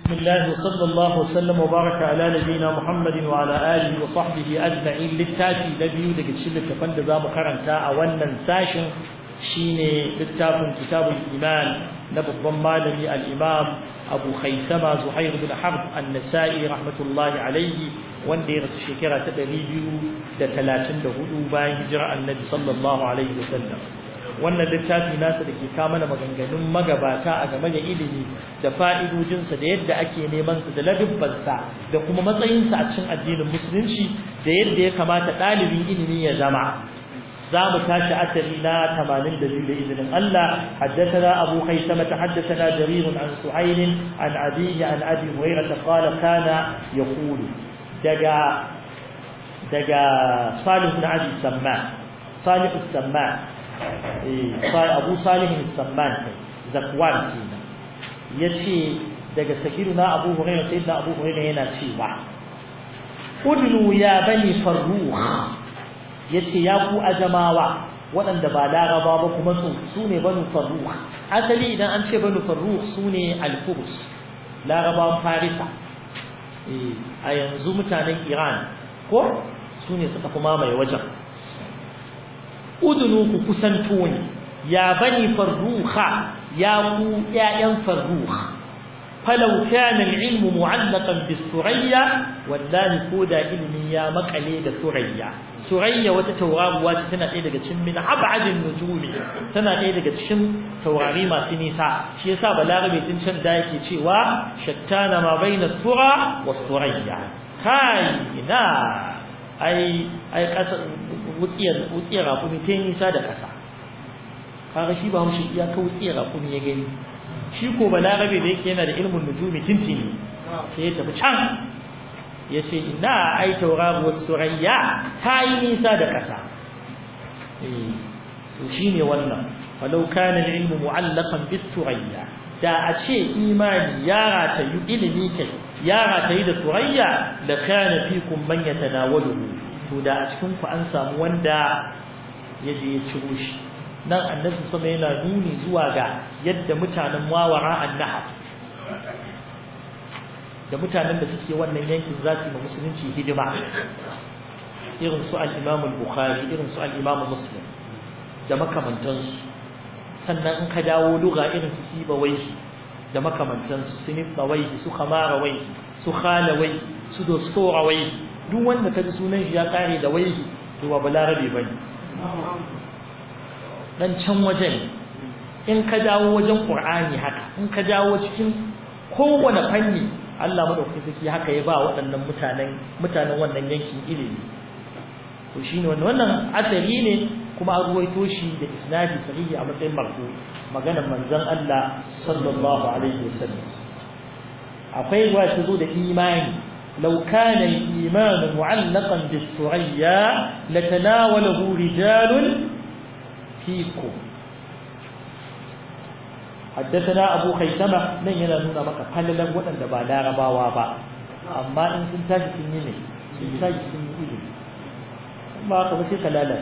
بسم الله وصلى الله وسلم وبارك على نبينا محمد وعلى آله وصحبه أجمعين للتاتي لبيو daga cikin littafan da zamu karanta a wannan sashin shine littafin kitabul iman na babban malami al-imam Abu Khaisama Zuhair bin Harb an-Nasa'i rahmatullahi alayhi wanda ya rasu shekara ta 234 bayan hijira annabi sallallahu alaihi wasallam wannan littafi nasa da ke kama mana maganganun magabata a game da ilimi da fa'idojinsa da yadda ake neman sa da ladubbansa da kuma matsayinsa a cikin addinin musulunci da yadda ya kamata ɗalibin ilimi ya zama za mu tashi asali na 82 da izinin Allah haddathana Abu Khaisama haddathana Jarir an Suhayl an Abi an Abi Hurairah qala kana yaqulu daga daga Salih bin Abi Samman Salih Samman abu salihin samman zakwan kenan yace daga sakiruna abu hurairah sayyidina abu hurairah yana cewa udnu ya bani farrukh yace ya ku ajamawa waɗanda ba laraba ba kuma su sune banu farrukh asali idan an ce banu farrukh sune al-furs larabawan farisa a yanzu mutanen iran ko sune suka fi mamaye wajen udunu ku kusanto ni ya bani farruha ya ku ƴaƴan farruha falau kana al-ilm mu'allaqan bis-surayya wallahi ko da ilmi ya makale da surayya surayya wata tauraruwa ce tana ɗaya daga cikin min ab'adin nujumi tana ɗaya daga cikin taurari masu nisa shi yasa balarabe tun can da yake cewa shattana ma baina sura was-surayya kai ina ai ai kasa wutsiyar wutsiyar rakumi ta nisa da kasa kaga shi ba mushi iya ka wutsiyar rakumi ya gani shi ko balarabe da yake yana da ilmin nujumi tintini sai ya tafi can ya ce ina ai tauraruwar surayya ta yi nisa da kasa eh to shine wannan walau kana al-ilmu mu'allaqan bis surayya da a ce imani ya ratayu ilimi kai ya ratayu da surayya da kana fikum man yatanawaluhu to da a cikin ku an samu wanda ya je ya ciro shi nan annabi sama yana nuni zuwa ga yadda mutanen wawara annahar da mutanen da suke wannan yankin za su yi musulunci hidima irin su al-Imam al-Bukhari irin su al-Imam Muslim da makamantansu sannan in ka dawo lugha irin su Sibawai da makamantansu su Nibawai su Kamarawai su Khalawai su Dostorawai duk wanda kaji sunan shi ya kare da waihi to ba balarabe bane dan can wajen in ka dawo wajen Qur'ani haka in ka dawo cikin kowane fanni Allah madaukakin sarki haka ya ba waɗannan mutanen mutanen wannan yankin ilimi to shine wannan wannan asari ne kuma an ruwaito shi da isnadi sahihi a matsayin marfu maganar manzon Allah sallallahu alaihi wasallam akwai ruwa ta zo da imani لو كان الإيمان معلقا بالثريا لتناوله رجال فيكم حدثنا أبو خيثمة من ينالون مكة قال لهم وأن دبا لا ربا وابا أما إن سنتاج سنيني سنتاج سنيني ما قبسي خلالات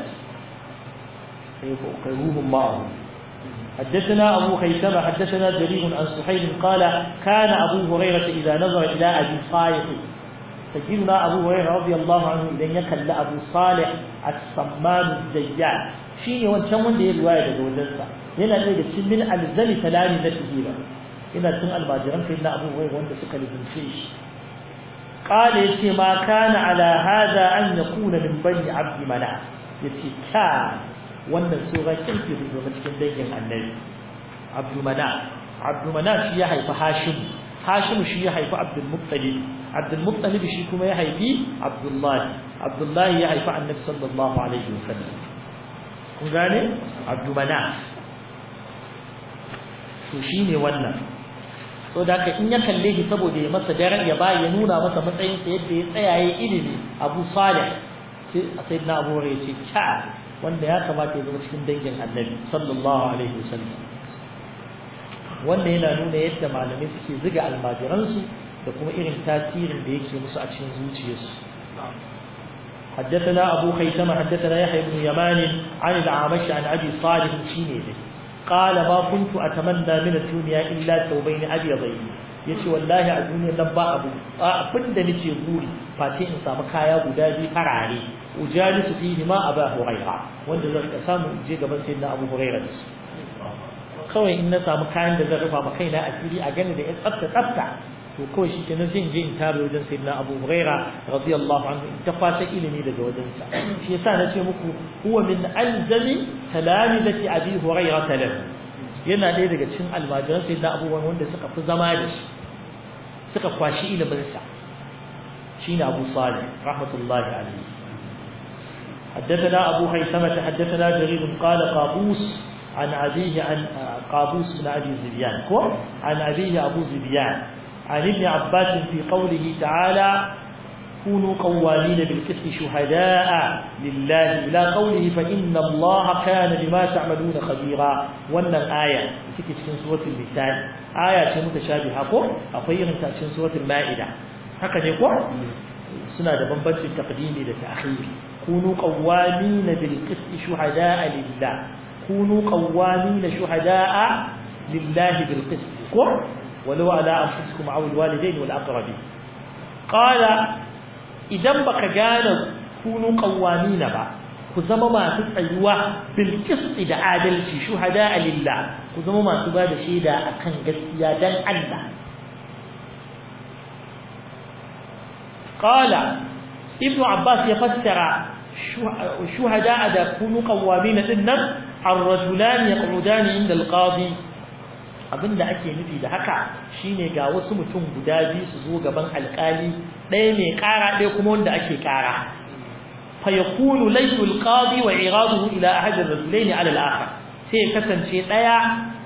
قيروهم معه حدثنا أبو خيثمة حدثنا جرير عن سحيل قال كان أبو هريرة إذا نظر إلى أبي صالح سيدنا أبو هريرة رضي الله عنه إذا يكل أبو صالح الصمان الزيات شيني وانشان وان دي الرواية جوزنسا هنا نريد من ألزم تلامي ذاته هنا تن الماجران سيدنا أبو هريرة وان سكا لزنسيش قال يشي ما كان على هذا أن يكون من بني عبد مناف يشي كان wannan sura kirki da zama cikin dangin annabi abdulmanaf abdulmanaf shi ya haifi hashim hashim shi ya haifi abdul muttalib abdul muttalib shi kuma ya haifi abdullahi abdullahi ya haifi annabi sallallahu alaihi wasallam kun gane abdulmanaf to shine wannan to da haka in ya kalle shi saboda ya masa daren ya ba ya nuna masa matsayin sa yadda ya tsaya ya ilimi abu salih sai sayyidina abu hurairah ya ce ka wanda ya kamata ya zama cikin dangin annabi sallallahu alaihi wasallam wanda yana nuna yadda malamai suke ziga almajiransu da kuma irin tasirin da yake musu a cikin zuciyarsu حدثنا أبو خيثمة حدثنا يحيى بن يمان عن العامش عن أبي صالح شيني qala ma kuntu atamanna min ad-dunya illa thawbayn abyadayn yace wallahi a duniyar nan ba abu abin da nake buri face in samu kaya guda biyu farare ujalisu fihi ma aba huraira wanda zan ka samu je gaban sayyidina abu huraira da su kawai in na samu kayan da zan rufa ma kaina asiri a gani da ya tsafta tsafta to kawai shi kenan sai in je in tare wajen sayyidina abu huraira radiyallahu anhu in ta fata ilimi daga wajen sa shi yasa na ce muku huwa min alzami talamizati abi huraira talam yana ɗaya daga cikin almajiran sayyidina abubuwan wanda suka fi zama da shi suka kwashi ilimin sa shine abu salih rahmatullahi alaihi حدثنا أبو خيثمة حدثنا جرير قال قابوس عن أبيه عن قابوس بن أبي زبيان عن أبيه أبو زبيان عن ابن عباس في قوله تعالى كونوا قوامين بالقسط شهداء لله إلى قوله فإن الله كان بما تعملون خبيرا وأن الآية تكي في سورة النساء آية متشابهة قول أخيرا في سورة المائدة هكذا يقول سنة بنبنش التقديم للتأخير كونوا قوامين بالقسط شهداء لله كونوا قوامين شهداء لله بالقسط ولو على أنفسكم أو الوالدين والأقربين قال إذا بك قال كونوا قوامين با كزما ما تسألوا بالقسط دا عادل شهداء لله كزما ما تباد شيدا أكن قسيا دان الله قال ابن عباس يفسر شهداء دا كونوا قوامين إنهم الرجلان يقعدان عند القاضي abinda ake nufi da haka shine ga wasu mutum guda biyu su zo gaban alkali ɗaya mai ƙara ɗaya kuma wanda ake ƙara fa yakunu laysu alqadi wa iraduhu ila ahad ar-rajulayn ala al-akhar sai kasance ɗaya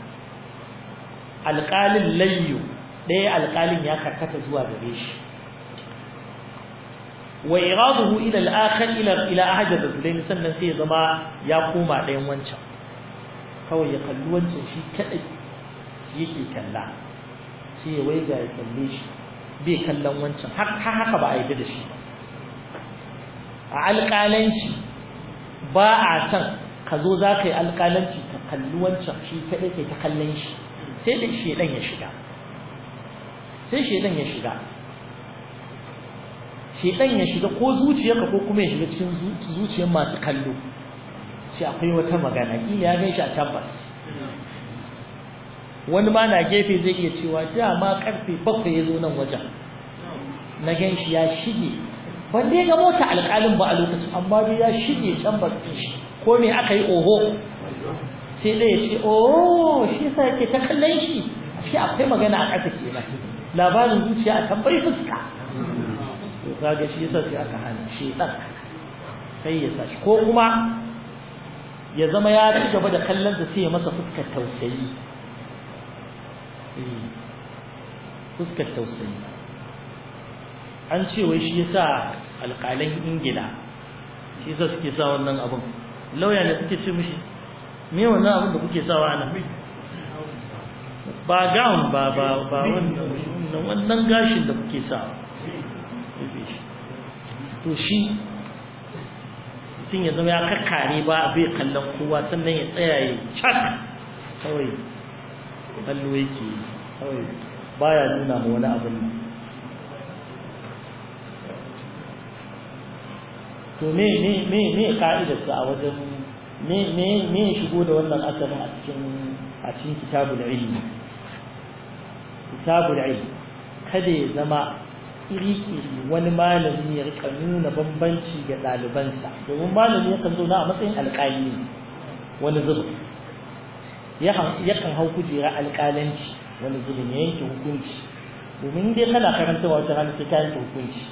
alƙalin layyu ɗaya alƙalin ya karkata zuwa gare shi wa iraduhu ila al-akhar ila ila ahad ar-rajulayn sannan sai ya zama ya koma ɗayan wancan kawai ya kalli wancan shi kadai shi yake kalla sai ya waiga ya kalle shi bai kallon wancan har haka ba a yi da shi a alƙalanci ba a san ka zo za ka yi alƙalanci ka kalli wancan shi kadai kai ta kallon shi sai da shedan ya shiga sai shedan ya shiga shedan ya shiga ko zuciyarka ko kuma ya shiga cikin zuciyar masu kallo sai akwai wata magana kila ya gan shi a tabbas wani ma na gefe zai iya cewa dama karfe bakwai ya zo nan wajen na gan shi ya shige ban dai ga mota alƙalin ba a lokacin amma dai ya shige can ba shi ko me aka yi oho sai dai ya ce oh shi yasa yake ta kallon shi shi akwai magana a ƙasa kenan labarin zuciya a tambayi fuska to kaga shi yasa sai aka hana shi dan sai ya sa shi ko kuma ya zama ya ci gaba da kallon sa sai ya masa fuskar tausayi fuskar tausayi an ce wai shi yasa alƙalan ingila shi yasa suke sa wannan abin lauya ne suke ce mishi me wannan abin da kuke sawa a nan ba gown ba ba ba wannan wannan gashin da kuke sawa to shi mutum ya zama ya kakkare ba bai kallon kowa sannan ya tsaya ya cak kawai kallo yake kawai baya nuna ma wani abin nan to me me me me ka'idarsa a wajen me me me shigo da wannan asalin a cikin a cikin kitabul ilmi kitabul ilmi kada ya zama iri-iri wani malami ya rika nuna bambanci ga ɗalibansa domin malami yakan zauna a matsayin alƙali ne wani zubin yakan hau kujera alƙalanci wani zubin ya yanke hukunci domin dai kana karanta wata rana sai ka yanke hukunci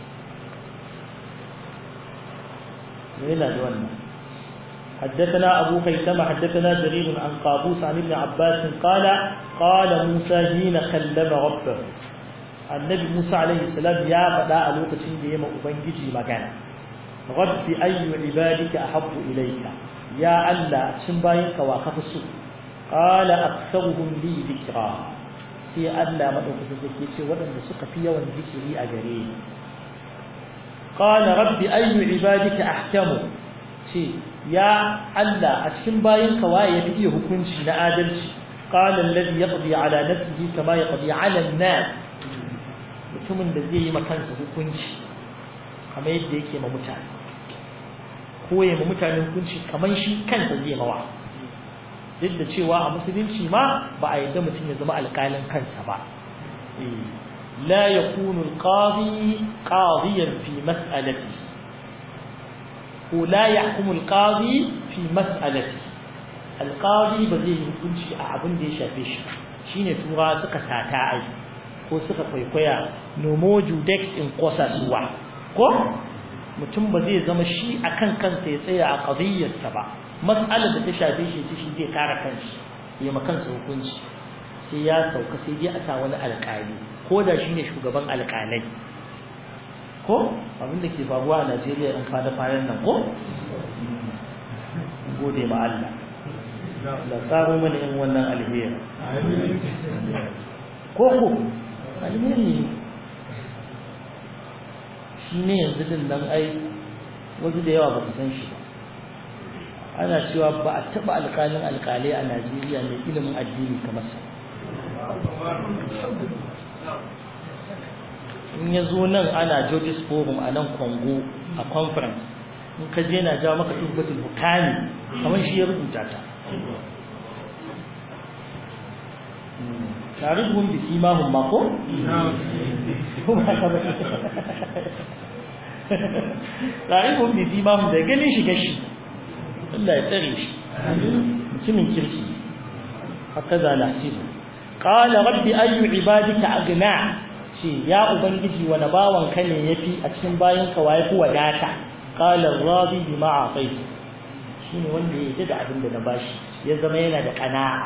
yana da wannan حدثنا أبو خيثمة حدثنا جرير عن قابوس عن ابن عباس قال قال موسى حين كلم ربه النبي موسى عليه السلام يا فدا a lokacin da yema ubangiji magana rabbi ayyu ibadika ahabbu ilayka ya allah cin bayinka wa kafi su qala aktharuhum li dhikra sai allah madaukakin sarki ce waɗanda suka fi yawan zikiri a gare ni qala rabbi ayyu ibadika ahkamu ce ya Allah a cikin bayin ka waye yafi iya hukunci na adalci qala alladhi yaqdi ala nafsihi kama yaqdi ala an-nas mutumin da zai yi ma kansa hukunci kamar yadda yake ma mutane ko ya ma mutane hukunci kamar shi kansa zai mawa duk da cewa a musulunci ma ba a yadda mutum ya zama alƙalin kansa ba لا يكون القاضي قاضيا في مسألته ولا يحكم القاضي في مسألته القاضي بزي hukunci a abin da ya shafe shi shine tura suka tata ai ko suka kwaikwaya nomo judex in kosa suwa ko mutum ba zai zama shi akan kansa ya tsaya a qadiyyarsa ba mas'alar da ta shafe shi shi zai kare kanshi ya ma kansa hukunci sai ya sauka sai dai a sa wani alƙali ko da shi ne shugaban alƙalai ko abinda ke faruwa a najeriya in kwana kwanan nan ko gode ma Allah da tsaro mana in wannan alheri ko ko alheri shi ne yanzu din nan ai wasu da yawa ba ku san shi ba ana cewa ba a taɓa alƙalin alƙalai a najeriya mai ilimin addini kamar sa in ya zo nan ana George's Forum a nan Congo a conference in ka je na jawo maka tubbatul hukami kamar shi ya rubuta ta tarihun bi simahum ma ko tarihun bi simahum da ganin shi gashi Allah ya tsare shi mutumin kirki haka za nasibu qala rabbi ayu ibadika agna ce ya ubangiji wani bawan ka ne yafi a cikin bayan ka waye ku wadata qala radi bima atait shine wanda ya yi da abin da na bashi ya zama yana da qana'a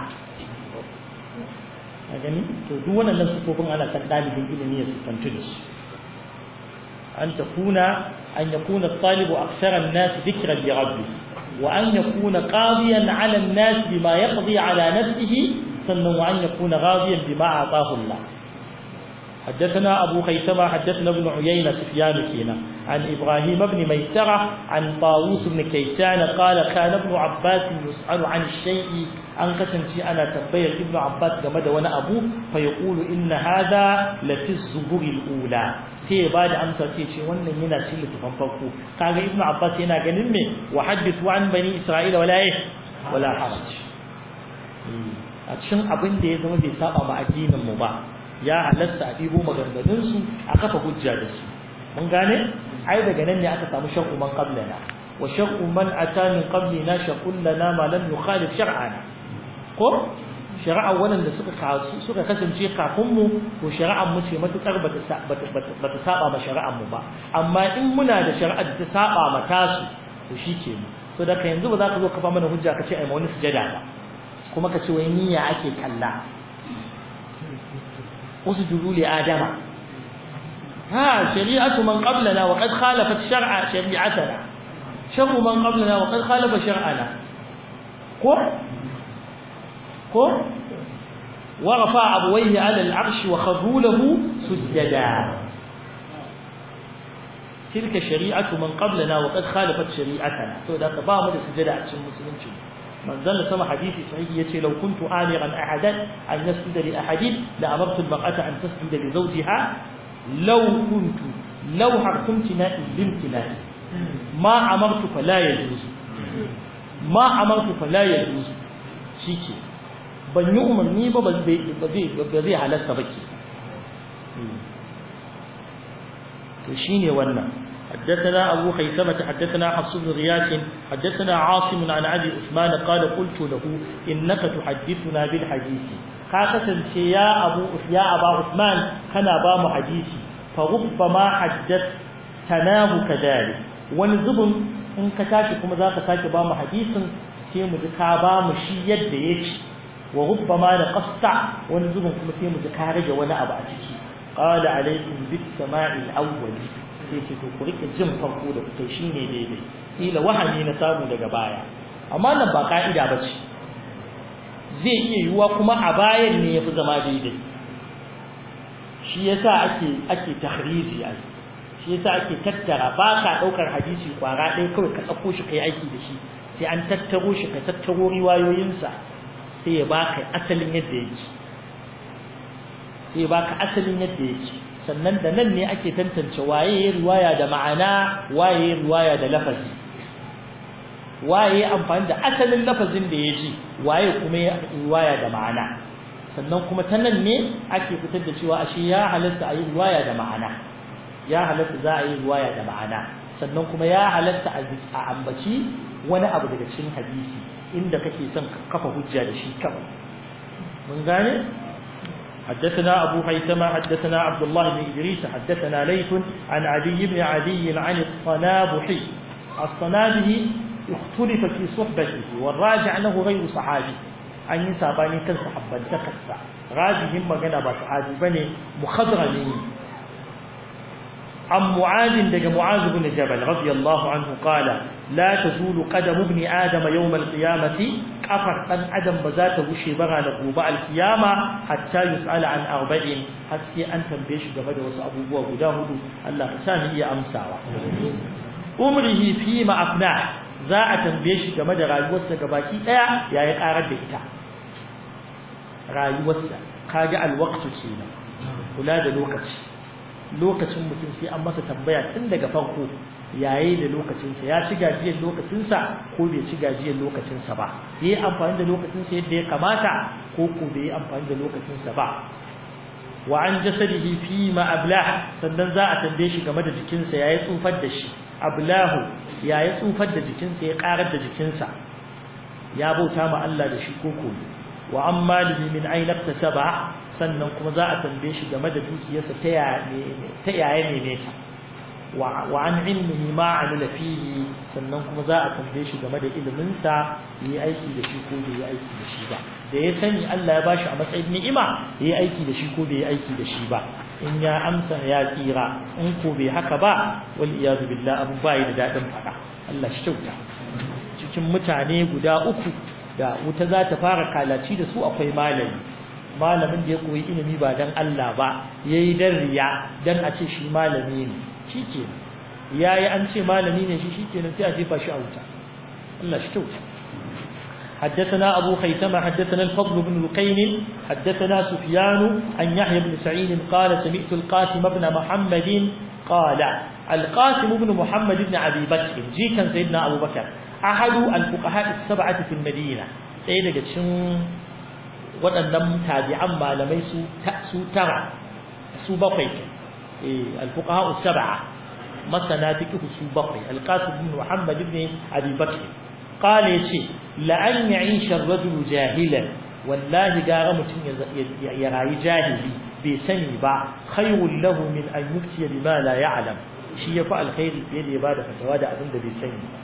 a gani to duk wannan sufofin ana kan dalibin ilimi ya sufantu da su an takuna an yakuna at-talibu akthara an-nas dhikran bi rabbih wa an yakuna qadiyan 'ala an-nas bima yaqdi 'ala nafsihi sannan wa an yakuna ghadiyan bima ataahu Allah حدثنا أبو خيثمة حدثنا ابن عيينة سفيان كينا عن إبراهيم بن ميسرة عن طاووس بن كيسان قال كان ابن عباس يسأل عن الشيء عن قسم شيء أنا تبين ابن عباس جمد وأنا أبوه فيقول إن هذا لفي الزبور الأولى sai ba da amsa sai ce wannan yana cikin littafin farko kaga ibnu abbas yana ganin me wa hadithu an bani isra'ila wala eh wala haraj a cikin abin da ya zama bai saba ma addinin mu ba ya halasta a ɗibo maganganunsu a kafa hujja da su mun gane ai daga nan ne aka samu shar'u man qablana wa shar'u man ata min qablina shar'un lana ma lam yukhalif shar'ana ko shari'a wannan suka kasu suka kasance kafin mu to shari'ar mu ce matukar bata bata saba ma shari'ar mu ba amma in muna da shari'ar da ta saba ma tasu to shikenan so da ka yanzu ba za ka zo kafa mana hujja ka ce ai ma wani sujada ba kuma ka ce wai niyya ake kalla اسجدوا لآدم ها شريعة من قبلنا وقد خالفت شرع شريعتنا شر من قبلنا وقد خالف شرعنا كو كو ورفع أبويه على العرش وخذوا له سجدا تلك شريعة من قبلنا وقد خالفت شريعتنا فإذا تبامل سجدا عشان المسلمين manzon sama hadisi sahihi yace law kuntu amiran ahadan an yasjuda li ahadin la amartu al-mar'ata an tasjuda li zawjiha law kuntu law harkumtu na limtina ma amartu fala yajuz ma amartu fala yajuz shike ban yi umarni ba ba zai ba zai halasta ba ke to shine wannan حدثنا أبو خيثمة حدثنا حفص بن غياث حدثنا عاصم عن أبي عثمان قال قلت له إنك تحدثنا بالحديث خاصة يا أبو يا أبا عثمان كان بام حديثي فربما حدثتناه كذلك ونزب إن كتاك كما ذاك تاك بام حديث سيم ذكا بام شي يد يك وربما نقصت ونزب كما سيم ذكا رجع ولا أبا قال عليكم بالسماع الأول sai ce to ku rike jin farko da kuka shine daidai kila wahami na samu daga baya amma nan ba ka'ida ba ce zai iya yiwuwa kuma a bayan ne yafi zama daidai shi yasa ake ake tahriji ai shi yasa ake tattara ba ka ɗaukar hadisi kwara ɗaya kawai ka ɗauko shi kai aiki da shi sai an tattaro shi ka tattaro riwayoyinsa sai ya baka asalin yadda yake sai ya baka asalin yadda yake sannan da nan ne ake tantance waye ya riwaya da ma'ana waye ya riwaya da lafazi waye ya amfani da asalin lafazin da ya ji waye kuma ya riwaya da ma'ana sannan kuma ta nan ne ake fitar da cewa ashe ya halatta a yi riwaya da ma'ana ya halatta za a yi riwaya da ma'ana sannan kuma ya halatta a ambaci wani abu daga cikin hadisi inda kake son kafa hujja da shi kawai mun gane حدثنا أبو حيثمة حدثنا عبد الله بن إدريس حدثنا ليث عن عدي بن عدي عن الصنابحي الصنابحي اختلف في صحبته والراجع أنه غير صحابي أن يسابني كان صحبا تكسا راجع هم مغنى صحابي بني مخضرمي عن معاذ دق معاذ بن جبل رضي الله عنه قال لا تزول قدم ابن آدم يوم القيامة كفر أن آدم بذات وشي بغى لقوباء القيامة حتى يسأل عن أربعين حسي أن تنبيش قبل وسأبو بوا قداه الله سامي يا أمسا umrihi fi ma afna za a tambaye shi game da rayuwarsa gabaki daya yayi karar da ita rayuwarsa kaga alwaqtu kenan kula da lokaci lokacin mutum sai an masa tambaya tun daga farko yayi da lokacinsa ya ci gajiyar lokacinsa ko bai ci gajiyar lokacinsa ba yayi amfani da lokacinsa yadda ya kamata ko ko bai amfani da lokacinsa ba wa an jasadihi fi ma ablah sannan za a tambaye shi game da jikinsa yayi tsufar da shi ablahu yayi tsufar da jikinsa ya karar da jikinsa ya bauta ma Allah da shi koko wa amma lihi min aina iktasaba sannan kuma za a tambaye shi game da dukiyarsa ta yaya ta yaya ne ne ta wa an ilmihi ma amila fihi sannan kuma za a tambaye shi game da ilimin sa yi aiki da shi ko bai yi aiki da shi ba da ya sani Allah ya bashi a matsayin ni'ima yi aiki da shi ko bai yi aiki da shi ba in ya amsa ya tsira in ko bai haka ba wal iyadu billah abu bai da dadin fada Allah shi kyauta cikin mutane guda uku da wuta za ta fara kalaci da su akwai malami malamin da ya koyi ilimi ba dan Allah ba yayi dan riya dan a ce shi malami ne shike yayi an ce malami ne shi shikenan sai a jefa shi a wuta Allah shi kyauta حدثنا أبو خيثمة حدثنا الفضل بن لقين حدثنا سفيان عن يحيى بن سعيد قال سمعت القاسم بن محمد قال القاسم بن محمد بن أبي بكر جي كان سيدنا أبو بكر أحد الفقهاء السبعة في المدينة سيدنا جتشن waɗannan tabi'an malamai su su tara su bakwai al-fuqaha as-sab'a masana fiqh su bakwai al-qasim bin muhammad ibn abi bakr qala yace la an ya'isha ar-rajulu jahilan wallahi gara mutum ya rayu jahili bai sani ba khayrun lahu min an yuftiya bima la ya'lam shi yafi alkhairi fiye da ya bada fatawa da abin da bai sani ba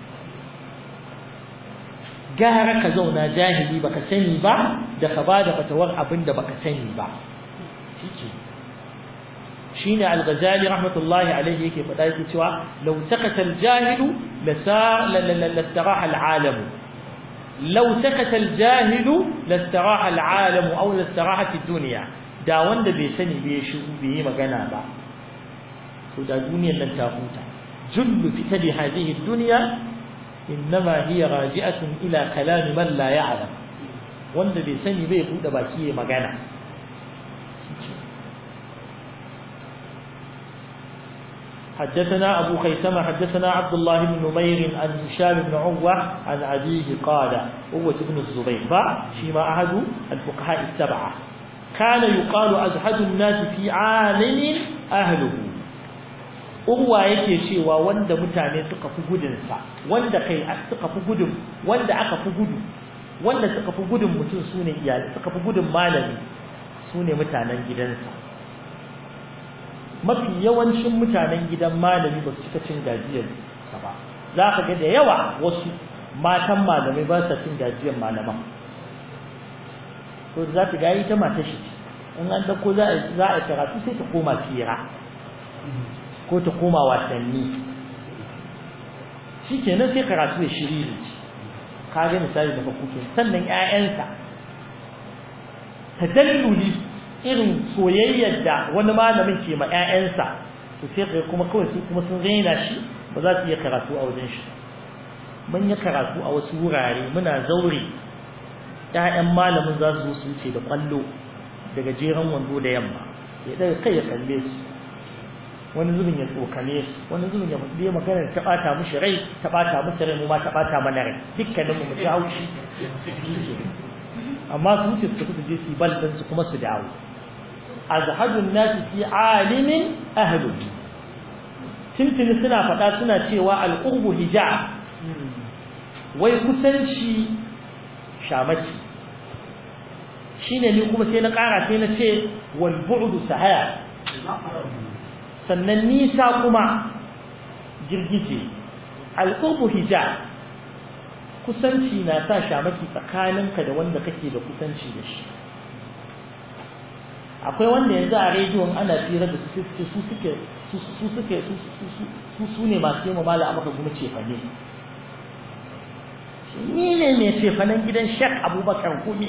gara ka zauna jahili baka sani ba da ka bada fatawar abin da baka sani ba shike shine al-ghazali rahmatullahi alayhi yake faɗa yake cewa law sakata al-jahilu lastaraha al-alam law sakata al-jahilu lastaraha al-alam aw lastaraha ad-dunya da wanda bai sani bai shiru bai yi magana ba to da duniyar nan ta huta jullu fitali hadhihi ad-dunya إنما هي راجعة إلى كلام من لا يعلم wanda bai sani bai buɗe baki ya magana حدثنا أبو خيثمة حدثنا عبد الله بن نمير عن هشام بن عروة عن أبيه قال عروة بن الزبير فشيما أحد الفقهاء السبعة كان يقال أزهد الناس في عالم أهله urwa yake cewa wanda mutane suka fi gudunsa wanda kai suka fi gudun wanda aka fi gudu wanda suka fi gudun mutum sune iyali suka fi gudun malami sune mutanen gidansa mafi yawancin mutanen gidan malami ba su cika cin gajiyar sa ba za ka ga da yawa wasu matan malamai ba sa cin gajiyar malaman to za ta ga ita mata shi in an dauko za a karatu sai ta koma fira ko ta koma wasanni shi kenan sai karatu ya shiri ne ka ga misali daga kuke sannan ƴaƴansa tadalluli irin soyayyar da wani malamin ke ma ƴaƴansa to sai kai kuma kawai su kuma sun raina shi ba za su iya karatu a wajen shi mun yi karatu a wasu wurare muna zaure ƴaƴan malamin za su su wuce da kwallo daga jeran wando da yamma ya daga kai ya kalle su wani zubin ya tsokane su wani zubin ya faɗi magana ta ɓata mishi rai ta ɓata mishi rai mu ma ta ɓata mana rai dukkanin mu ji haushi amma su wuce su tafi su je su yi bal su kuma su dawo azhadun nasi fi alimin ahlu tuntuni suna faɗa suna cewa alqurbu hijab wai kusanci shamaki shine ni kuma sai na ƙara sai na ce wal bu'du sahaya sannan nisa kuma girgije alqurbu hijab kusanci na sa shamaki tsakaninka da wanda kake da kusanci da shi akwai wanda yanzu a rediyon ana tsira da su suke su suke su suke su su ne masu yi mala amaka kuma cefane ni ne mai cefanen gidan shek abubakar kumi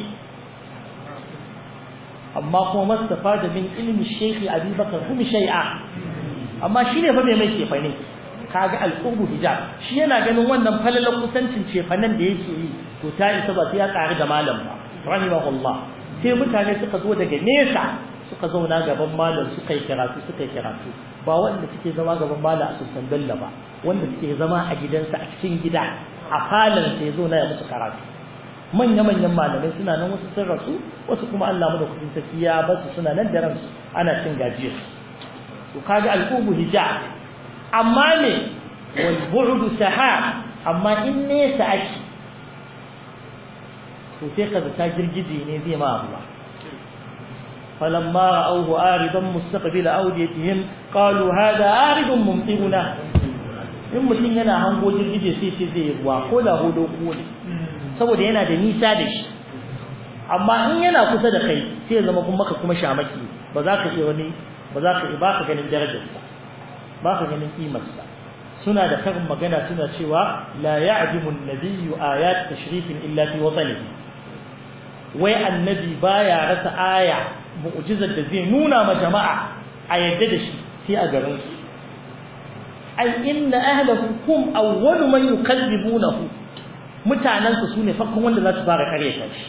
amma kuma mastafa da min ilmi shekhi abubakar kumi shai'a amma shi ne fa mai mai cefane kaga al'ubu hijab shi yana ganin wannan falalar kusancin cefanen da yake yi to ta isa ba sai ya ƙari da malam ba rahimahullah sai mutane suka zo daga nesa suka zauna gaban malam suka yi karatu suka yi karatu ba wanda suke zama gaban malam a sultan bello ba wanda suke zama a gidansa a cikin gida a falon sai zo na ya musu karatu manya-manyan malamai suna nan wasu sun rasu wasu kuma Allah mu da kudin saki ya basu suna nan da ransu ana cin gajiyar to kaga al'ubu hijab amma ne wal bu'du sahab amma in nesa ake to sai kaza ta girgije ne zai ma ruwa فلما رأوه آرضا مستقبل أوديتهم قالوا هذا آرض ممطرنا in mutum yana hango jirgije sai ce zai ruwa ko da hodo ko ne saboda yana da nisa da shi amma in yana kusa da kai sai ya zama kuma maka kuma shamaki ba za ka iya wani ba za ka ba ka ganin darajarsa ba ka ganin kimarsa suna da karin magana suna cewa la ya'dimu an-nabiyyu ayat tashrifin illa fi watanihi wai annabi baya rasa aya mu'jizar da zai nuna ma jama'a a yadda da shi sai a garin su ai inna ahlahu hum awwalu man yukadzibunahu mutanen su sune farkon wanda za su fara karyata shi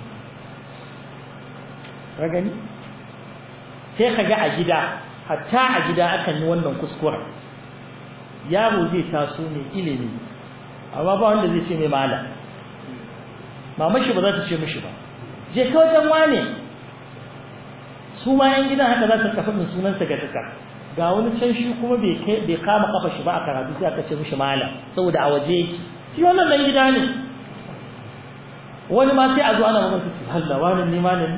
ka gani sai ka ga a gida hatta a gida akan yi wannan kuskuren yaro zai taso mai ilimi amma ba wanda zai ce mai malam mamashi ba za ta ce mishi ba je ka wajen wane su ma yan gidan haka za ta kafa min sunansa ga duka ga wani can shi kuma bai bai kama kafa shi ba a karatu sai aka ce mishi malam saboda a waje yake shi wannan dan gida ne wani ma sai a zo ana magana su Allah wani ne malam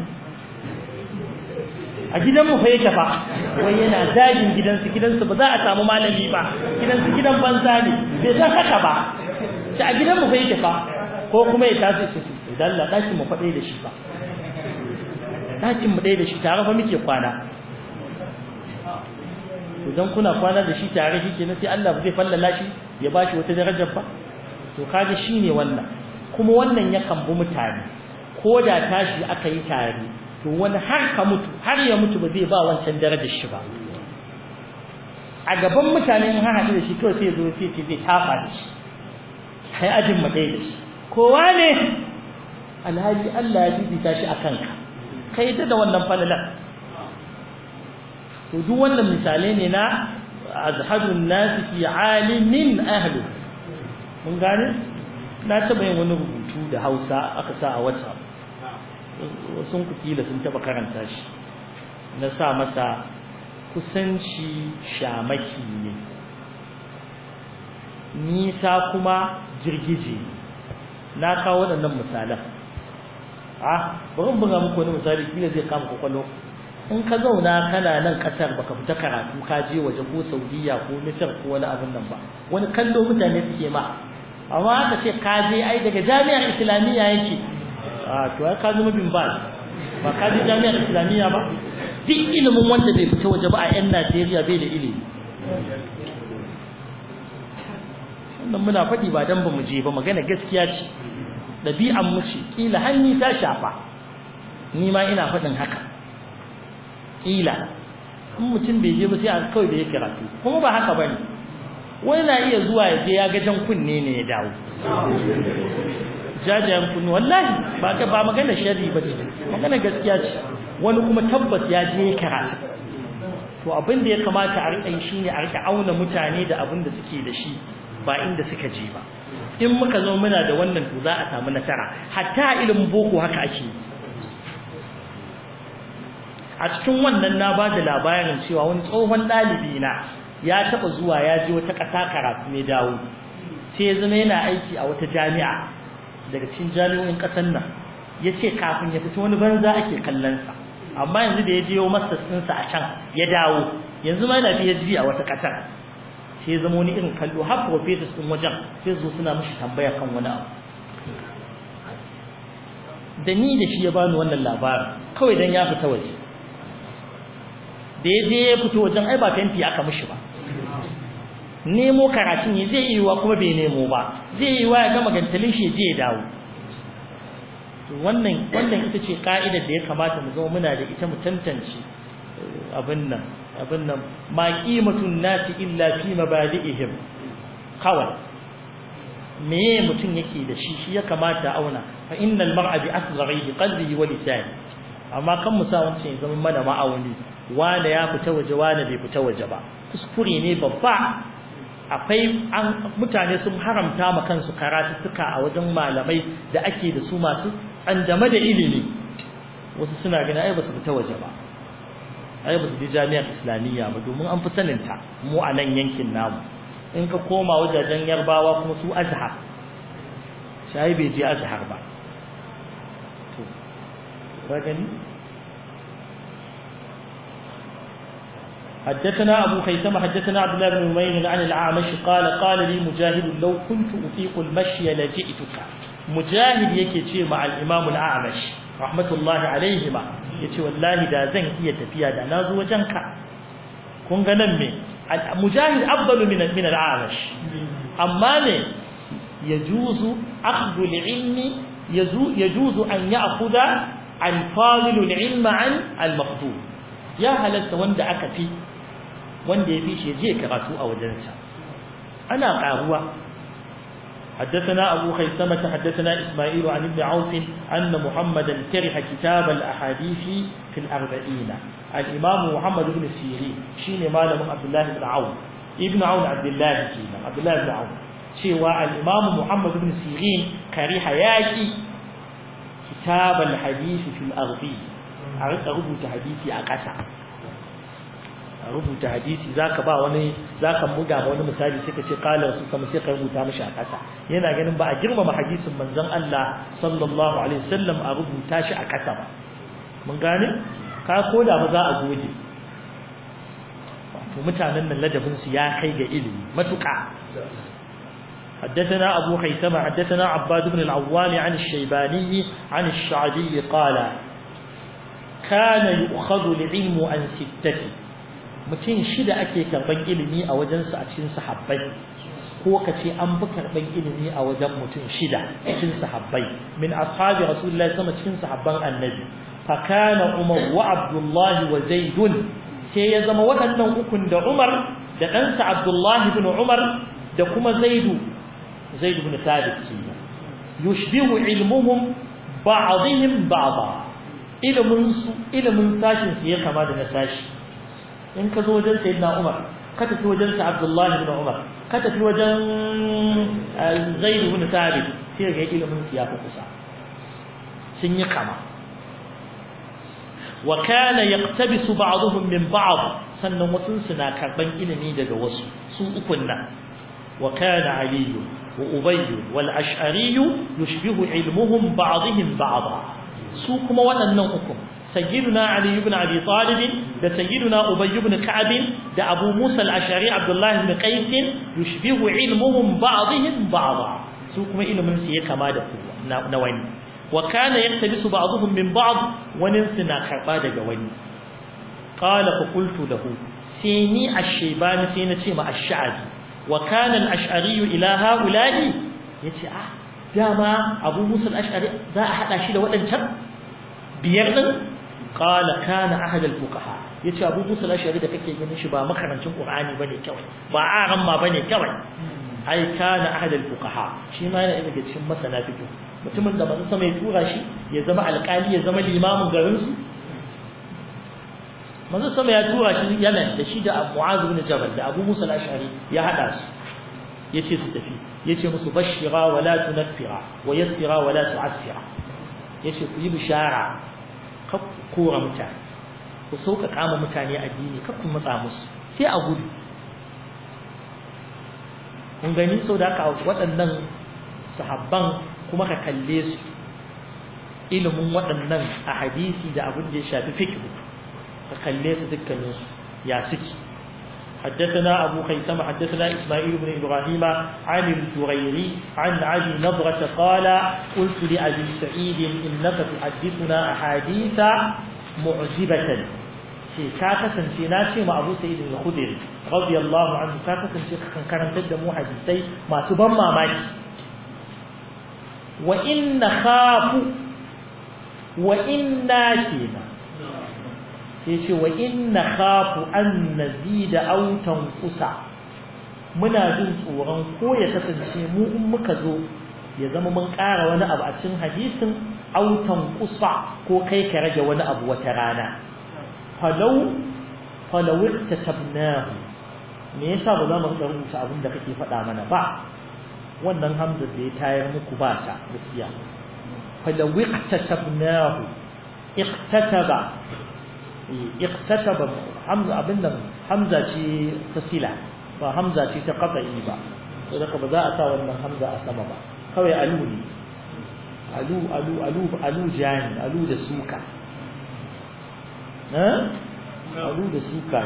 a gidan mu fa yake fa wai yana zagin gidansu gidansu ba za a samu malami ba gidansu gidan banza ne bai san haka ba shi a gidan mu fa yake fa ko kuma ya tashi shi idan Allah dakin mu faɗe da shi ba dakin mu ɗaya da shi tare fa muke kwana idan kuna kwana da shi tare shi kenan sai Allah zai fallala shi ya bashi wata darajar ba to kaga shine wannan kuma wannan yakan bi mutane ko da tashi aka yi tare to wani har ka mutu har ya mutu ba zai ba wancan darajar shi ba a gaban mutane in har haɗu da shi kawai sai ya zo sai ce zai tafa da shi kai ajin mu ɗaya da shi kowa ne alhali Allah ya bibita shi a kanka kai da da wannan falalan to duk wannan misalai ne na azhadun nas fi alimin ahli mun gane na taba yin wani rubutu da Hausa aka sa a WhatsApp sun ku kila sun taba karanta shi na sa masa kusanci shamaki ne nisa kuma girgije na kawo waɗannan misalan ah bari buga muku wani misali kila zai kama kwakwalo in ka zauna kana nan kasar baka fita karatu ka je waje ko Saudiya ko Misir ko wani abin nan ba wani kallo mutane suke ma amma aka ce ka je ai daga jami'ar islamiyya yake a to ai ka zama bin ba ba ka je jami'ar islamiyya ba duk ilimin wanda bai fita waje ba a yan Najeriya bai da ilimi wannan muna faɗi ba dan ba mu je ba magana gaskiya ce ɗabi'an mu ce kila hanni ta shafa ni ma ina faɗin haka kila in mutum bai je ba sai a kawai da ya karatu kuma ba haka bane wani na iya zuwa ya je ya ga jan kunne ne ya dawo jajayen kunne wallahi ba ka ba magana sharri ba ce magana gaskiya ce wani kuma tabbas ya je ya karatu to abin da ya kamata a riƙa yi shine a riƙa auna mutane da abin da suke da shi ba inda suka je ba in muka zo muna da wannan to za a samu nasara hatta ilimin boko haka ake a cikin wannan na ba da labarin cewa wani tsohon ɗalibi na ya taɓa zuwa ya je wata ƙasa karatu ne dawo sai ya zama yana aiki a wata jami'a daga cikin jami'o'in ƙasar nan ya ce kafin ya fito wani banza ake kallonsa amma yanzu da ya je yau masters ɗinsa a can ya dawo yanzu ma yana PhD a wata ƙasar sai zama wani irin kallo har professors din wajen sai su suna mishi tambaya kan wani abu da ni da shi ya bani wannan labarin kawai dan ya fita waje da ya je ya fito wajen ai ba fenti aka mishi ba nemo karatu ne zai yi wa kuma bai nemo ba zai yi wa ya gama gantalin shi je ya dawo wannan wannan ita ce ka'idar da ya kamata mu zama muna da ita mu tantance abin nan abin nan ma qimatun nasi illa fi mabadi'ihim kawai me mutum yake da shi shi ya kamata auna fa innal mar'a bi asgharihi qalbihi wa lisani amma kan musa wancan ya zama mana ma'auni wanda ya fita waje wanda bai fita waje ba kuskure ne babba akwai an mutane sun haramta ma kansu karatuttuka a wajen malamai da ake da su masu andama da ilimi wasu suna ganin ai ba su fita waje ba ai ba su je jami'ar islamiyya ba domin an fi sanin ta mu a nan yankin namu in ka koma wajajen yarbawa kuma su azhar sai bai je azhar ba to ka gani حدثنا أبو خيثمة حدثنا عبد الله بن نمير عن الأعمش قال قال لي مجاهد لو كنت أطيق المشي لجئتك مجاهد يكي مع الإمام الأعمش رحمة الله عليهما يتي والله دا زن هي تفيا دا نازو وجنك كن غنم مجاهد أفضل من من الأعمش أما ne يجوز أخذ العلم يجوز أن يأخذ الفاضل العلم عن المفضول يا هلس وند أكفي wanda ya fi shi je karatu a wajensa ana karuwa حدثنا أبو خيثمة حدثنا إسماعيل عن ابن عوف أن محمدا كره كتاب الأحاديث في الأربعين الإمام محمد بن سيرين شين مال من عبد الله بن عون ابن عون عبد الله كينا عبد الله بن عون شوى الإمام محمد بن سيرين كره ياكي كتاب الحديث في الأربعين أردت أربط حديثي أقسع rubuta hadisi zaka ba wani zaka buga ma wani misali sai ka ce qala rasul kuma sai ka rubuta mishi a kasa yana ganin ba a girmama hadisin manzon Allah sallallahu alaihi wasallam a rubuta shi a kasa ba mun gane ka koda ba za a goge to mutanen nan ladabin su ya kai ga ilimi matuƙa حدثنا أبو خيثمة حدثنا عباد بن العوام عن الشيباني عن الشعبي قال كان يؤخذ العلم عن ستة mutum shida ake karban ilimi a wajensu a cikin sahabbai ko ka ce an bi karban ilimi a wajen mutum shida cikin sahabbai min ashabi rasulullahi sama cikin sahabban annabi fa kana umar wa abdullah wa zaid sai ya zama waɗannan ukun da umar da ɗansa abdullah ibn umar da kuma zaid zaid ibn thabit yushbihu ilmuhum ba'dihim ba'da ilmin su ilmin sashin su ya kama da na sashi in ka zo wajen sayyidina Umar ka tafi wajen sa Abdullah ibn Umar ka tafi wajen Zaid ibn Thabit sai ga ilimin su ya fi kusa sun yi kama wa kana yaqtabisu ba'dhum min ba'd sannan wasu suna karban ilimi daga wasu su ukun nan wa kana Ali wa Ubay wal Ash'ari yushbihu ilmuhum ba'dihim ba'da su kuma waɗannan ukun سيدنا علي بن أبي طالب ده سيدنا أبي بن كعب ده أبو موسى الأشعري عبد الله بن قيس يشبه علمهم بعضهم بعضا سوكما إلى من سيئ كما ده نواني وكان يقتبس بعضهم من بعض وننسنا خربا ده واني قال فقلت له سيني الشيبان سيني مع الشعبي وكان الأشعري إلى هؤلاء يتي آه داما أبو موسى الأشعري ذا أحد أشيد وأنشب بيرن qala kana ahad al-fuqaha yace Abu Musa al-Ash'ari da kake ganin shi ba makarancin Qur'ani bane kawai ba aran ma bane kawai ai kana ahad al-fuqaha shi ma yana daga cikin masana fiqh mutumin da manzo sama ya tura shi ya zama alƙali ya zama limamin garin su manzo sama ya tura shi Yemen da shi da Mu'adh ibn Jabal da Abu Musa al-Ash'ari ya hada su yace su tafi yace musu bashira wa la tunaffira wa yassira wa la tu'assira yace ku yi bishara kar ku kora mutane ku sauƙaƙa ma mutane addini kar ku matsa musu sai a gudu kun gani sau da haka waɗannan sahabban kuma ka kalle su ilimin waɗannan a hadisi da abin da ya shafi fiqh ka kalle su dukkaninsu ya suke حدثنا أبو خيثمة حدثنا إسماعيل بن إبراهيم عن الجريري عن علي نضرة قال قلت لأبي سعيد إنك تحدثنا أحاديث معجبة كاكة سناشي مع أبو سعيد الخدري رضي الله عنه كاكة كان كان تدمو حديثي ما تبمى ماك وإن خاف وإن كنا sai ce wa inna khafu an nazida aw tanqusa muna jin tsoron ko ya kasance mu in muka zo ya zama mun ƙara wani abu a cikin hadisin aw tanqusa ko kai ka rage wani abu wata rana falau falau tatabnahu me yasa ba za mu rika rubuta abin da kake faɗa mana ba wannan hamza da ya tayar muku ba ta gaskiya falau tatabnahu iqtataba اقتتب حمزة abin nan hamza ce ta sila ba hamza ce ta qata'i ba saboda ba za a sa wannan hamza a sama ba kawai alu ne alu alu alu alu jani alu da suka ha alu da suka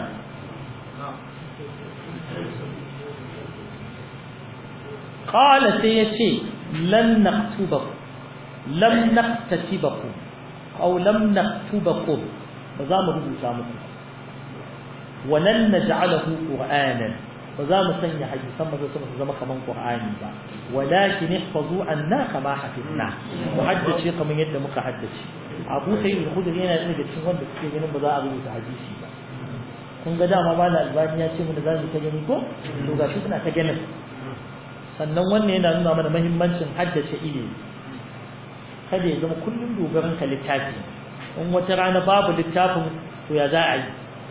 qala sai yace lan naktubakum lam naktatibakum aw lam naktubakum ba za mu rubuta muku walan naj'alahu qur'anan ba za mu sanya hadisan ba su zama kaman qur'ani ba walakin ihfazu anna kama hafizna mu haddace kaman yadda muka haddace Abu Sa'id al-Khudri yana daga cikin wanda suke ganin ba za a rubuta hadisi ba kun ga dama ba da albani ya ce mu da za mu ta gani ko to gashi kuna ta ganin sannan wannan yana nuna mana muhimmancin haddace ilimi kada ya zama kullum dogaran ka littafi in wata rana babu littafin to ya za a yi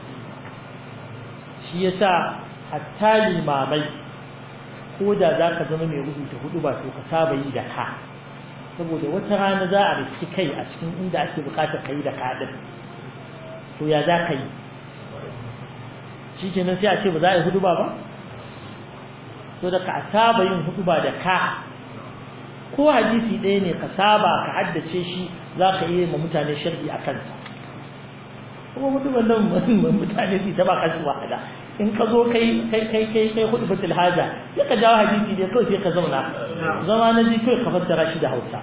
shi yasa hatta limamai ko da za ka zama mai rubuta hudu ba to ka saba yi da ka saboda wata rana za a riski kai a cikin inda ake bukatar ka yi da ka din to ya za ka yi shi kenan sai a ce ba za a yi hudu ba ba to da ka saba yin hudu ba da ka ko hadisi ɗaya ne ka saba ka haddace shi za ka iya ma mutane sharhi a kansa kuma mutumin nan mutane su ta ba kansu wahala in ka zo kai kai kai kai kai hudu batul haja ya ka jawo hadisi ne kawai sai ka zauna zama na ji kawai ka fassara shi da hausa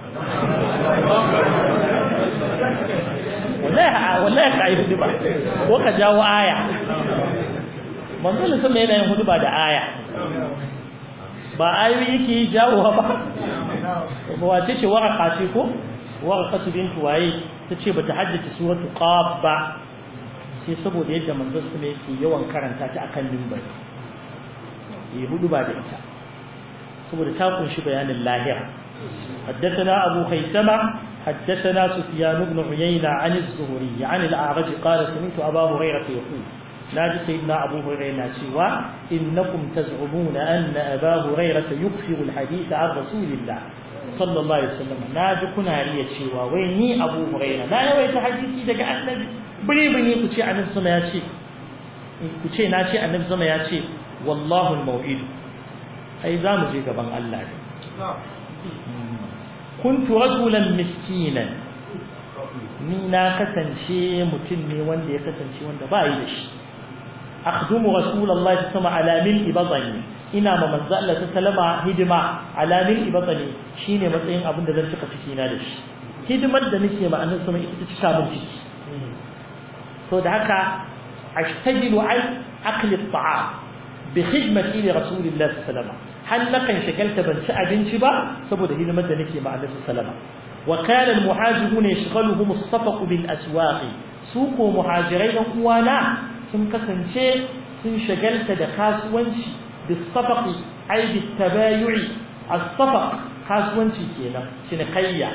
wallahi wallahi ka yi hudu ba ko ka jawo aya manzo ne sama yana yin hudu ba da aya ba ayoyi yake jawo ba wace ce waraka ce ko warqatu bintu waye tace bata haddace suratu qaf ba sai saboda yadda manzon sa yake yawan karanta ta akan limbar yi hudu ba da ita saboda ta kunshi bayanin lahira حدثنا أبو خيثمة حدثنا سفيان بن عيينة عن الزهري عن الأعرج قال سمعت أبا هريرة يقول نادي سيدنا أبو هريرة سوى إنكم تزعمون أن أبا هريرة يكثر الحديث عن رسول الله صلى الله عليه وسلم نادي كنا ريا سوى ويني أبو هريرة لا يويت حديثي دقاء النبي بني بني كتي عن السماء ياتي كتي ناشي عن السماء ياتي والله الموعد أي ذا مزيد بان الله كنت رجلا مسكينا ni na kasance mutum ne wanda ya kasance wanda ba yi da shi akhdumu rasulullahi sama ala mil ibadani ina ma manzo Allah ta salama hidima ala mil ibadani shine matsayin abin da zan cika ciki na da shi hidimar da nake ma annabi sama ita cika min ciki so da haka ashtajilu an akli at-ta'am bi khidmati li rasulillahi sallallahu alaihi wasallam har nakan shagalta ban ci abinci ba saboda hidimar da nake ma annabi sallallahu alaihi wasallam wa kana al-muhajiruna yashghaluhum as-safaq bil aswaq su ko muhajirai dan uwana sun kasance sun shagalta da kasuwanci bis safaqi ay bit tabayu'i as-safaq kasuwanci kenan cinikayya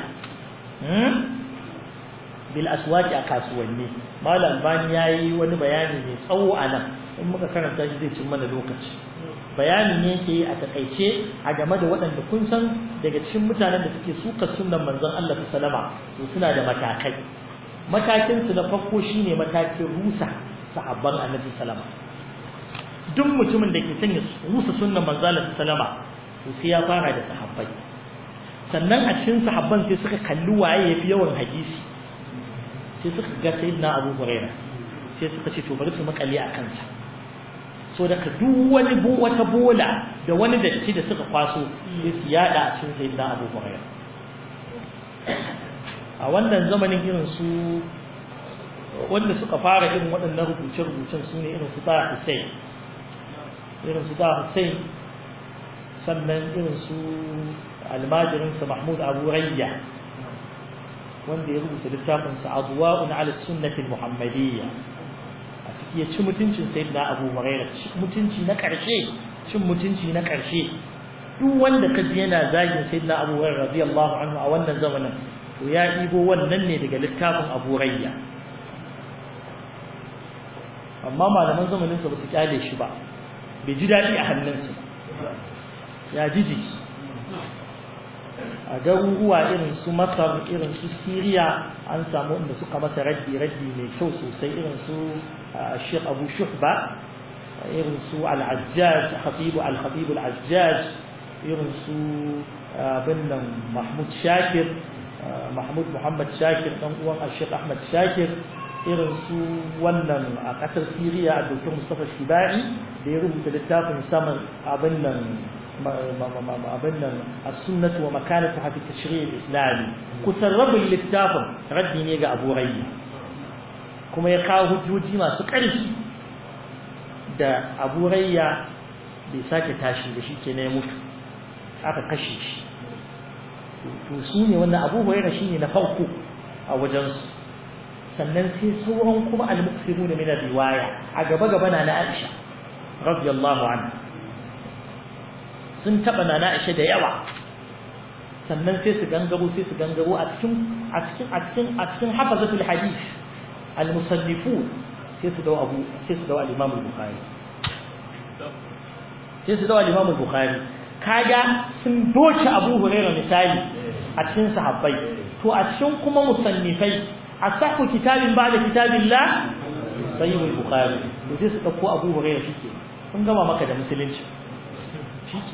bil aswaqi a kasuwanni malam bani yayi wani bayani mai tsawo a nan in muka karanta shi zai cin mana lokaci bayani ne yake a takaice a game da waɗanda kun san daga cikin mutanen da suke suka sunnan manzon Allah sallama to suna da matakai matakin su na farko shine matakin rusa sahabban annabi sallama duk mutumin da ke son ya rusa sunnan manzon Allah sallama to sai ya fara da sahabbai sannan a cikin sahabban sai suka kalli waye yafi yawan hadisi sai suka ga sayyidina Abu Hurairah sai suka ce to bari su makale a kansa so daga duk wani wata bola da wani datti da suka kwaso sai su yada a cikin sayyidina Abu Hurairah a wannan zamanin irin su wanda suka fara irin waɗannan rubuce-rubucen su ne irin su ta Hussein irin su ta Hussein sannan irin su almajirinsa Mahmud Abu Rayya wanda ya rubuta littafinsa Adwa'un 'ala sunnati muhammadiyya a ciki ya ci mutuncin sayyidina Abu Hurairah mutunci na ƙarshe cin mutunci na ƙarshe duk wanda kaji yana zagin sayyidina Abu Hurairah radiyallahu anhu a wannan zamanin to ya ibo wannan ne daga littafin Abu Rayya amma malaman zamanin sa ba su kyale shi ba bai ji daɗi a hannunsu ya jiji a garuruwa irin su masar irin su siriya an samu inda suka masa raddi raddi mai kyau sosai irin su shek abu shuhba irin su al-ajjaj khatibu al-khatibu al-ajjaj irin su bin nan mahmud shakir mahmud muhammad shakir dan uwan shek ahmad shakir irin su wannan a kasar siriya a dokar mustafa shibai da ya rubuta littafin saman abin nan abin nan as-sunnah wa makanatuha fi tashri' al-islami kusan rabin littafin raddi ne ga Abu Rayya kuma ya kawo hujjoji masu ƙarfi da Abu Rayya bai sake tashi da shi ke ya mutu aka kashe shi to su ne wannan Abu Hurairah shine na farko a wajensu sannan sai sauran kuma al-muqsiruna min riwaya a gaba gaba na na Aisha radiyallahu anha sun taba na Aisha da yawa sannan sai su gangaro sai su gangaro a cikin a cikin a cikin a cikin hafazatul hadith al-musannifun sai su dawo Abu sai su dawo al-Imam al-Bukhari sai su dawo al-Imam al-Bukhari kaga sun doce Abu Hurairah misali a cikin sahabbai to a cikin kuma musannifai asahu kitabin ba'da kitabillah sahih al-Bukhari to sai su dauko Abu Hurairah shike sun gama maka da musulunci shike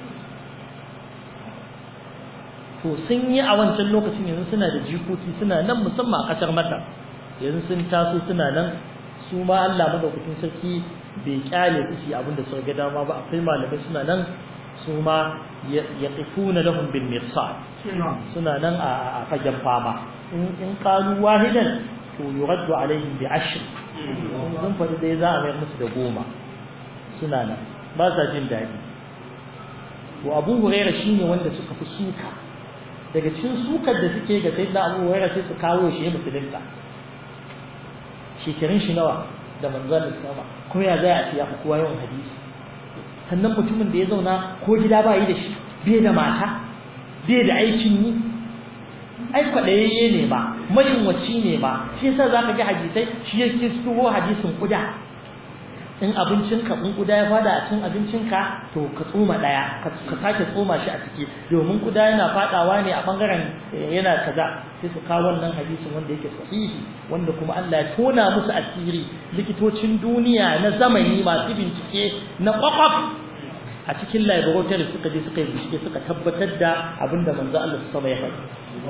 to sun yi a wancan lokacin yanzu suna da jikoki suna nan musamman a kasar Masar yanzu sun taso suna nan su ma Allah madaukakin sarki bai kyale su su abin da suka ga dama ba akwai malamai suna nan su ma yaqifuna lahum bil mirsad suna nan a fagen fama in in qalu wahidan to yuraddu alaihim bi ashr sun fadi dai za a mai musu da goma suna nan ba sa jin daɗi to Abu Hurairah shine wanda suka fi suka daga cikin sukar da suke ga sayyidina Abu Hurairah sai su kawo shi ya musulunta shekarun shi nawa da manzon sama kuma ya zai a ce ya fi kowa yawan hadisi sannan mutumin da ya zauna ko gida ba yi da shi bai da mata bai da aikin yi ai kwaɗayayye ne ba mayunwaci ne ba shi yasa za ka ga hadisai shi ya kistuwo hadisin kuda in abincinka in kuda ya fada a cikin abincinka to ka tsoma ɗaya ka sake tsoma shi a ciki domin kuda yana fadawa ne a bangaren yana kaza sai su kawo wannan hadisin wanda yake sahihi wanda kuma Allah ya tona musu asiri likitocin duniya na zamani masu bincike na kwakwaf a cikin laboratory suka je suka yi bincike suka tabbatar da abinda manzo Allah su sama ya faɗi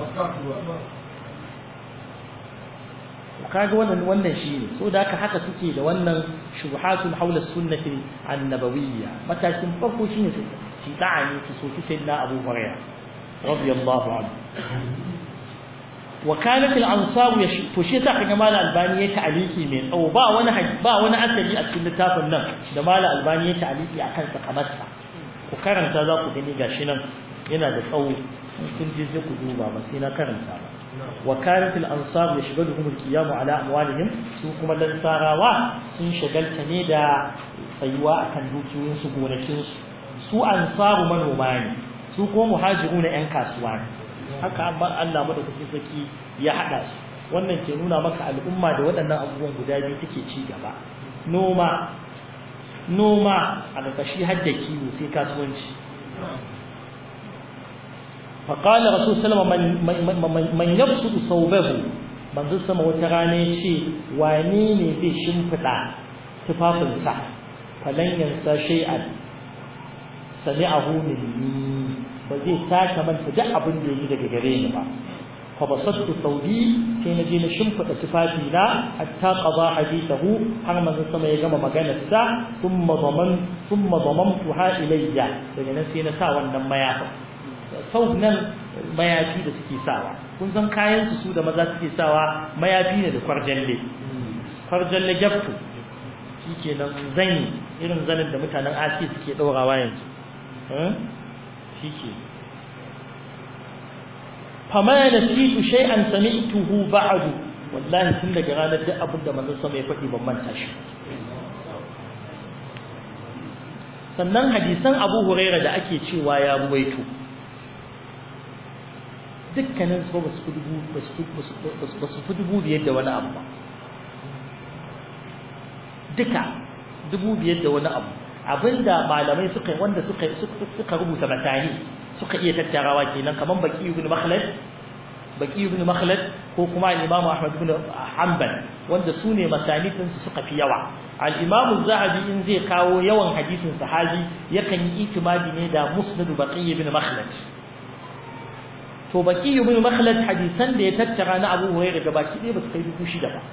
kaga wannan wannan shine so da haka haka suke da wannan shubuhatul haula sunnati annabawiyya matakin farko shine su shi da'ani su soki sayyidina Abu Hurairah radiyallahu anhu wa kanat al-ansar to shi ta kaga mala albani ya ta'aliki mai tsawo ba wani ba wani asali a cikin littafin nan da mala albani ya ta'aliki akan sa kamar sa ku karanta za ku gani gashi nan yana da tsawo kun je sai ku duba ba sai na karanta ba wa kanat al ansar yashghaluhum al qiyam ala amwalihim su kuma lansarawa sun shagalta ne da tsayuwa akan dukiyoyin su gonakin su su ansaru manoma ne su kuma muhajiruna yan kasuwa ne haka amma Allah madaukakin saki ya hada su wannan ke nuna maka al'umma da waɗannan abubuwan guda biyu take ci gaba noma noma a ƙarƙashi har da kiwo sai kasuwanci فقال رسول صلى الله عليه وسلم من يبسط صوبه manzo sama wata rana ya ce wane ne zai shimfiɗa tufafinsa falan yansa shay'an sami'ahu minni ba zai sake manta duk abin da yake daga gare ni ba fa basattu thawbi sai na je na shimfiɗa tufafi na hatta qada hadithahu har manzo sama ya gama maganar sa thumma daman thumma damamtuha ilayya daga nan sai na sa wannan mayafin sau nan mayafi da suke sawa kun san kayan su su da maza suke sawa mayafi ne da kwarjalle kwarjalle gyafto shikenan zani irin zanin da mutanen asiya suke ɗaurawa yanzu shike fama nasitu shay'an sami'tuhu ba'du wallahi tun daga ranar duk abin da manzon sama ya faɗi ban manta shi sannan hadisan Abu Huraira da ake cewa ya ruwaito dukkanin su ba su fi dubu ba su fi dubu biyar da wani abu ba duka dubu biyar da wani abu abinda malamai suka wanda suka suka rubuta batani suka iya tattarawa kenan kaman baki ibn makhlad baki ibn makhlad ko kuma al-imam ahmad ibn hanbal wanda su ne masanidin su suka fi yawa al-imam az-zahabi in zai kawo yawan hadisin sahabi yakan yi itimadi ne da musnad baqi ibn makhlad to baki ibn makhlad hadisan da ya tattara na abu hurairah da baki ɗaya ba su kai dubu shida ba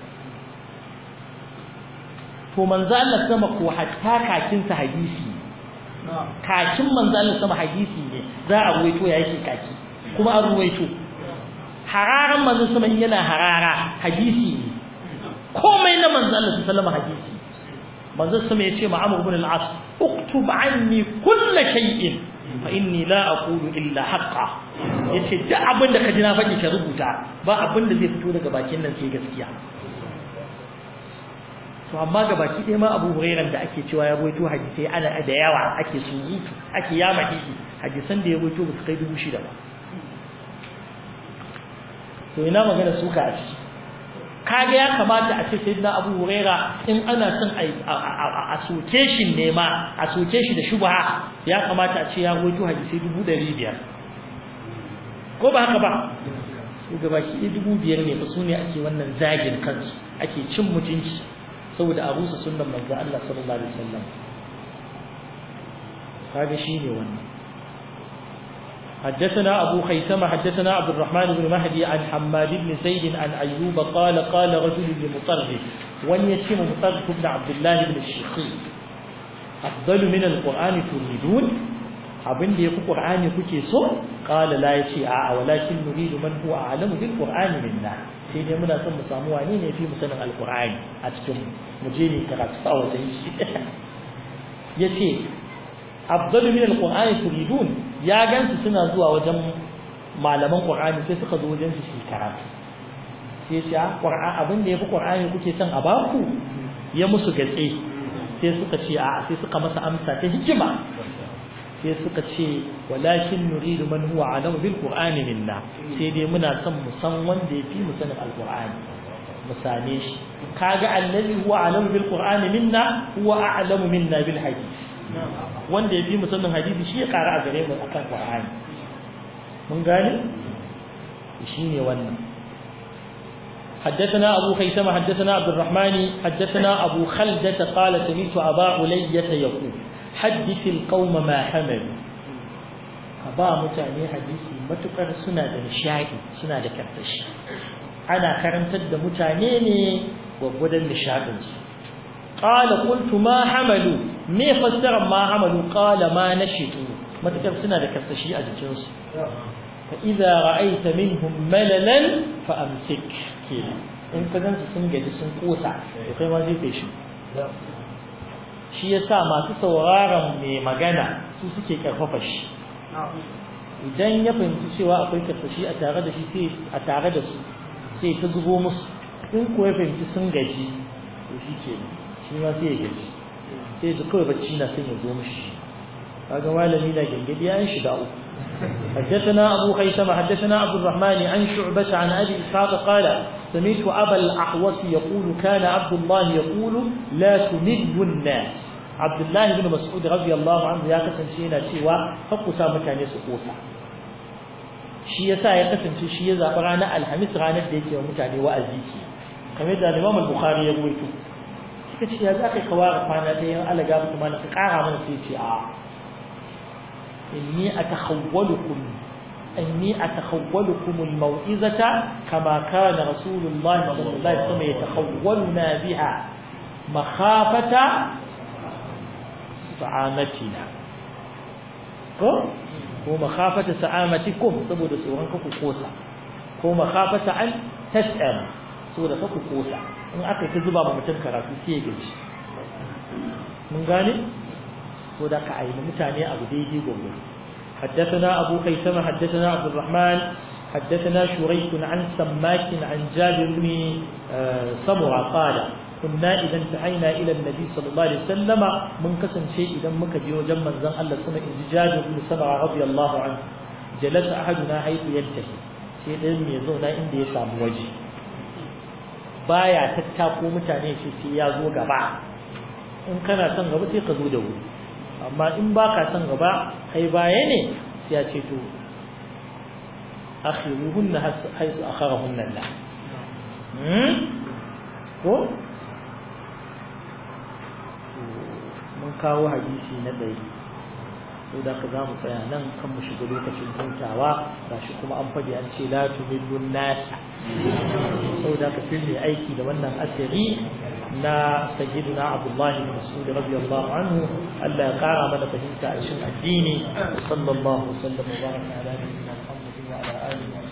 to manzo Allah sama ko hatta kakin sa hadisi kakin manzo Allah sama hadisi ne za a ruwaito ya yake kaki kuma an ruwaito hararan manzo sama yana harara hadisi ne komai na manzo Allah sallama hadisi manzo sama ya ce ma Amr ibn al-As uktub anni kull shay'in fa inni la aqulu illa haqqan yace duk abin da ka ji na faɗi ka rubuta ba abin da zai fito daga bakin nan sai gaskiya to amma ga baki ɗaya ma Abu Hurairah da ake cewa ya rawaito hadisai ana da yawa ake surutu ake yama hadisi hadisan da ya rawaito ba su kai dubu shida ba to ina magana suka a ciki kaga ya kamata a ce sayyidina Abu Hurairah in ana son a soke shi ne ma a soke shi da shubha ya kamata a ce ya rawaito hadisai dubu ɗari biyar ko ba haka ba to ga baki ɗaya dubu biyar ne fa su ne ake wannan zagin kansu ake cin mutunci saboda a rusa sunnan manzo Allah sallallahu alaihi wasallam kaga shine wannan حدثنا أبو خيثمة حدثنا عبد الرحمن بن مهدي عن حماد بن زيد عن أيوب قال قال رجل لمطرف وان يشم مطرف بن عبد الله بن الشقيق أفضل من القرآن تريدون abin da yafi Qur'ani kuke so qala la yace a'a walakin nuridu man huwa a'lamu bil Qur'ani minna sai dai muna son mu samu wane ne fi mu sanin alqur'ani a cikin mu je ne karatu a wajen shi yace afdalu min alqur'ani turidun ya gansu suna zuwa wajen malaman qur'ani sai suka zo wajen su su karatu sai ce qur'an abin da yafi qur'ani kuke son a baku ya musu gatse sai suka ce a'a sai suka masa amsa ta hikima sai suka ce walakin nuridu man huwa alamu bil qur'ani minna sai dai muna son mu san wanda yafi mu sanin alqur'ani mu same shi kaga allazi huwa alamu bil qur'ani minna huwa a'lamu minna bil hadith wanda yafi mu sanin hadisi shi ya kara a gare mu akan qur'ani mun gane shine wannan حدثنا أبو خيثمة حدثنا عبد الرحمن حدثنا أبو خلدة قال سمعت أبا علية يقول حدث القوم ما حملوا أبا متعني حديثي متقر سنة نشاعي سنة كرتش أنا كرمت الد متعنيني وبدا نشاعي قال قلت ما حملوا ما فسر ما حملوا قال ما نشطوا متقر سنة كرتشي أجتنس فإذا رأيت منهم مللا فأمسك in ka gansu sun gaji sun kosa to kai ma zai kai shi shi yasa masu sauraron mai magana su suke karfafa shi idan ya fahimci cewa akwai karfashi a tare da shi sai a tare da su sai ta zubo musu in ko ya fahimci sun gaji to shi ke shi ma sai ya gaji sai da kawai bacci na son ya zo mishi kaga malami na gangadi ya shiga uku حدثنا أبو خيثمة حدثنا عبد الرحمن عن شعبة عن أبي إسحاق قال سمعت أبا الأحوص يقول كان عبد الله يقول لا تمل الناس عبد الله بن مسعود رضي الله عنه يا كسن شينا شيوا فقسا مكاني سقوسا shi yasa ya kasance shi ya zaɓi ranar alhamis ranar da yake wa mutane wa'azi ke kamar da Imam al-Bukhari ya ruwaito suka ce ya za ka kawara kwana da yan alaga kuma na ka ƙara mana sai ce a إني أتخولكم إني أتخولكم الموئزة كما كان رسول الله صلى الله عليه وسلم يتخولنا بها مخافة سعامتنا ومخافة سعامتكم سبود سوران كفو قوسا ومخافة أن تسأل سورة كفو قوسا إن أكل تزبا ممتن كرافي سيجي من قال ko da ka aini mutane abu daidai gobe حدثنا أبو خيثمة حدثنا عبد الرحمن حدثنا شريك عن سماك عن جابر بن سمرة قال كنا إذا انتهينا إلى النبي صلى الله عليه وسلم من كسن شيء إذا مكجي وجمع زن الله سمع جابر بن سمرة رضي الله عنه جلس أحدنا حيث ينتهي sai ɗayan mai zauna inda ya samu waje baya tattako mutane shi sai ya zo gaba in kana son gaba sai ka zo da wuri amma in ba ka son gaba kai baya ne sai ya ce to akhiruhunna haisu akharahunna Allah ko mun kawo hadisi na dai ko da ka zamu tsaya nan kan mu shiga lokacin hutawa gashi kuma an fadi an ce la tumillun nas saboda ka fi aiki da wannan asiri na sayyidina abdullahi bin mas'ud radiyallahu anhu Allah ya kara mana fahimta a cikin addini sallallahu alaihi wa sallam wa baraka ala nabiyyina muhammadin wa ala alihi